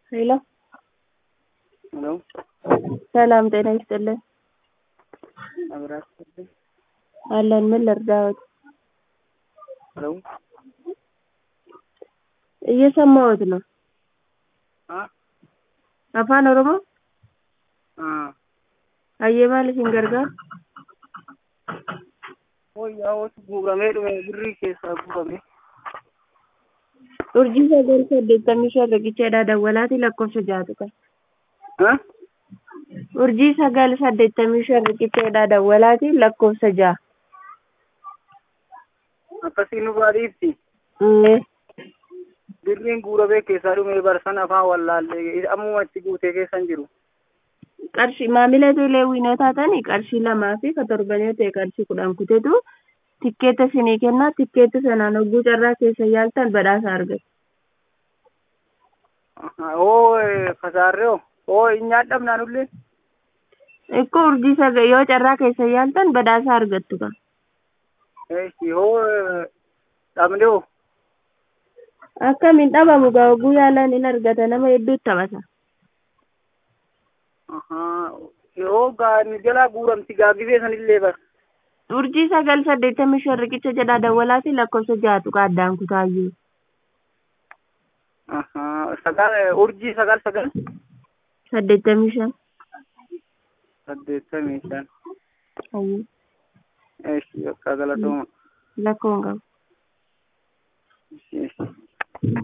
ሄሎ ሄሎ ሰላም ጤና ይስጥልን። አብራችሁልኝ አለን ምን ልርዳዎት? ሄሎ እየሰማሁት ነው። አ afaan oromoo አ hayyee maal isin gargaara? wayyaawwatu guuramee dhume birrii keessaa guurame urjii sagal saddeettamii shan riqicheedha dawwalaati lakkoofsa jaatu qaba. ha urjii sagal saddeettamii shan riqicheedha dawwalaati lakkoofsa ja'a. akkasii nu baadhiifti Mm. birriin guuramee keessaa dhume barsan afaan wallaallee ammuma itti guutee keessan jiru qarshii maamila teeleewwiinoo taatanii qarshii lamaa fi ka torbanii ta'e qarshii kudhan kutetu tikkeetta isinii kennaa tikkeetta sanaan hogguu carraa keessa yaaltan badhaasa argatu. oo kasaarreo oo nyaadhamnaanullee Ikkoo urjii sagal yoo carraa keessa yaaltan badhaasa argattu kan. eeshi oo dhabdeo Akkamiin dhabamu gaa hogguu yaalan in argata nama hedduutti taphata. yoo gaa nu jalaa guuramti gaaggifee sanillee bar Urjii sagal saddeettamii shan riqicha jedhaa dawwalaati lakkoofsa ja'atu ka addaan kutaayyuu. sagal urjii sagal sagal Saddeettamii shan. saddeettamii shan Hayyee eeshi bakka galatooma lakkoon qaba. eeshi